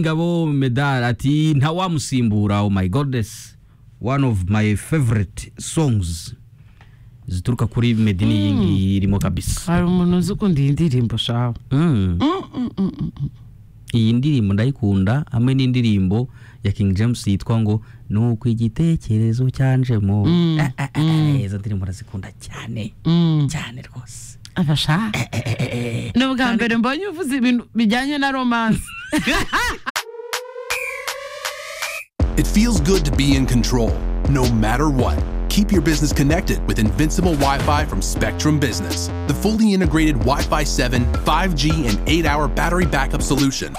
Ngabo Medal ati ntawamusimbura oh my goddess one of my favorite songs zituruka kuri Medini iyi ngiyi irimo kabisa hari umuntu uzi ukunda iyi ndirimbo shawe Mm. iyi ndirimbo ndayikunda hamwe n'indirimbo ya King James yitwa ngo nuko igitekerezo cyanjemo Mm, Ah, ah, ah, izo ndirimbo ndazikunda cyane Mm. cyane rwose aba sha ni ubwa mbere mbonye uvuze ibintu bijyanye na romanse It feels good to be in control, no matter what. Keep your business connected with Invincible Wi Fi from Spectrum Business, the fully integrated Wi Fi 7, 5G, and 8 hour battery backup solution.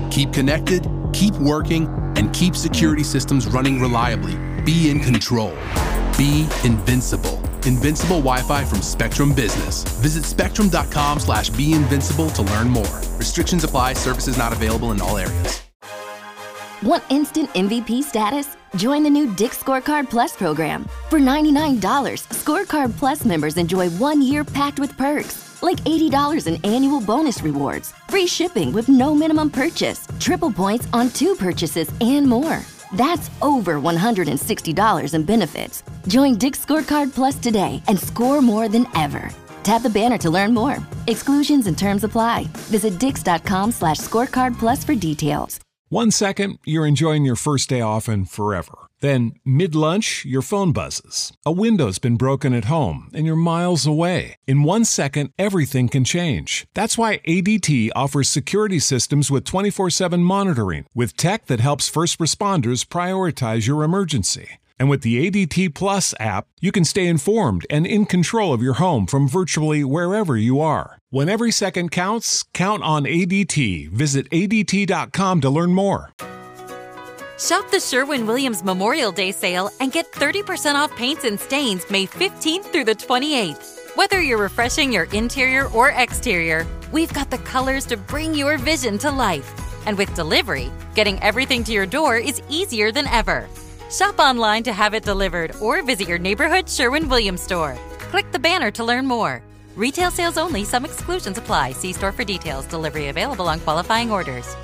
Keep connected, keep working, and keep security systems running reliably. Be in control. Be invincible. Invincible Wi-Fi from Spectrum Business. Visit spectrum.com slash be invincible to learn more. Restrictions apply. Services not available in all areas. Want instant MVP status? Join the new Dick Scorecard Plus program. For $99, Scorecard Plus members enjoy one year packed with perks, like $80 in annual bonus rewards, free shipping with no minimum purchase, triple points on two purchases, and more. That's over $160 in benefits. Join Dick Scorecard Plus today and score more than ever. Tap the banner to learn more. Exclusions and terms apply. Visit dix.com slash scorecard plus for details. One second, you're enjoying your first day off and forever. Then, mid lunch, your phone buzzes. A window's been broken at home and you're miles away. In one second, everything can change. That's why ADT offers security systems with 24 7 monitoring, with tech that helps first responders prioritize your emergency. And with the ADT Plus app, you can stay informed and in control of your home from virtually wherever you are. When every second counts, count on ADT. Visit ADT.com to learn more. Shop the Sherwin Williams Memorial Day sale and get 30% off paints and stains May 15th through the 28th. Whether you're refreshing your interior or exterior, we've got the colors to bring your vision to life. And with delivery, getting everything to your door is easier than ever. Shop online to have it delivered or visit your neighborhood Sherwin Williams store. Click the banner to learn more. Retail sales only, some exclusions apply. See store for details. Delivery available on qualifying orders.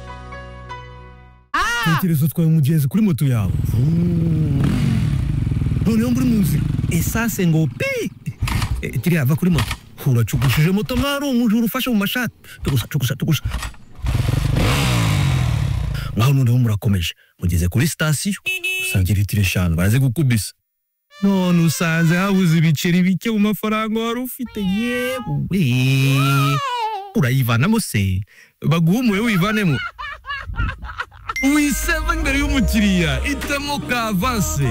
tekerezo twawe umugenzi kuri moto yawe noneho muri mu nzira esanse ngo pi Eh, kiriya ava kuri moto uracugushije moto mwari umujura ufashe mu mashati tugusa tugusa tugusa mwaho noneho murakomeje mugeze kuri sitasiyo usanga litiro eshanu baraze gukubisa none usanze habuze ibiceri bike mu mafaranga wari ufite yewe urayivanamo se baguhumuye wivanemo wiseva imbere y'umukiriya hitamo kavanse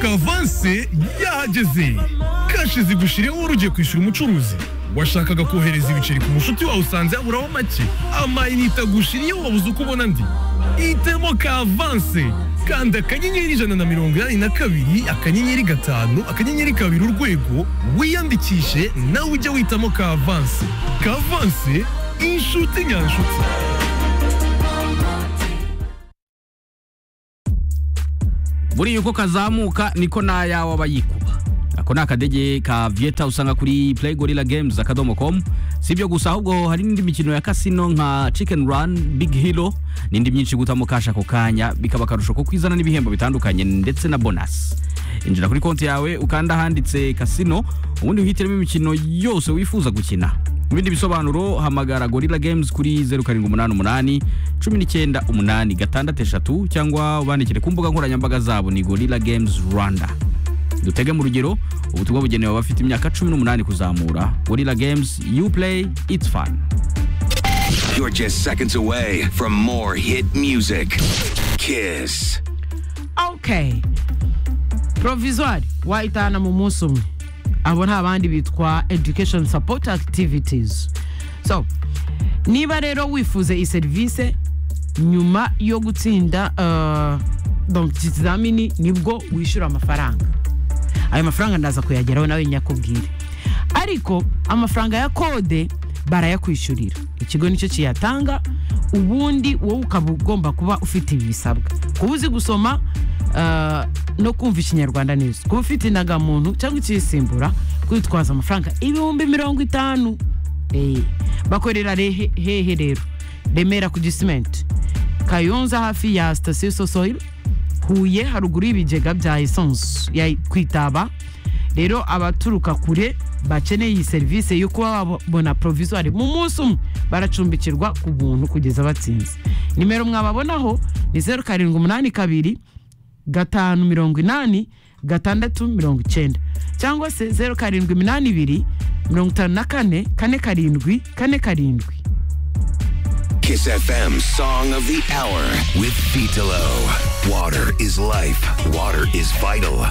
kavanse yahageze kashi zigushiriyeho wari ugiye kwishyura umucuruzi washakaga kohereza ibiceri ku mushuti wawe usanze yaburaho make amayinite agushiriyeho wabuze uko ubona ndi hitamo kavanse kanda akanyenyeri ijana na mirongo inani na kabiri akanyenyeri gatanu akanyenyeri kabiri urwego wiyandikishe nawe ujye witamo kavanse kavanse inshuti nyanshuti buriya uko kazamuka niko n'ayawe aba yikuba ako ni akadege ka vieta usanga kuri play gorilla games akadomo com si ibyo gusa ahubwo hari n'indi mikino ya kasino nka chicken run big hero n'indi myinshi gutamo kasha ako kanya bikaba akarusho ko kwizana n'ibihembo bitandukanye ndetse na bonasi injira kuri konti yawe ukanda ahanditse kasino ubundi wihitiremo imikino yose wifuza gukina mu bindi bisobanuro hamagara gorilla games kuri 0788 198 cyangwa ubandikire ku mbuga nkoranyambaga zabo ni gorilla games rwanda dutege mu rugero ubutumwa bugenewe abafite imyaka 18 kuzamura gorilla games you play it's fun You're just seconds away from more hit music. Kiss. okay provisoire wayitahana mu munsi umwe abo ni abandi bitwa education support activities so niba rero wifuza iyi serivisi nyuma yo gutsinda eh, donc ikizamini nibwo wishyura amafaranga ayo mafaranga ndaza kuyageraho nawe nyakubwire ariko amafaranga ya kode barayakwishyurira ikigo nicyo kiyatanga ubundi wowe ukaba ugomba kuba ufite ibi bisabwa kuba uzi gusoma eh, no kumva ikinyarwanda neza kuba ufite indangamuntu cyangwa ikiyisimbura kwitwaza amafaranga ibihumbi mirongo itanu Eh, bakorera re- hehe rero remera ku gisimenti kayonza hafi ya sitasiyo sosoil huye haruguru y'ibigega bya esanse ya ku itaba rero abaturuka kure bakeneye iyi serivisi yo kuba babona provizwari mu munsi umwe baracumbikirwa ku buntu kugeza batsinze nimero mwababonaho ni zeru karindwi umunani kabiri gatanu mirongo inani gatandatu mirongo icyenda cyangwa se zeru karindwi iminani ibiri mirongo itanu na kane kane karindwi kane karindwi Kiss FM Song of the Hour with Vitalo. Water is life. Water is vital.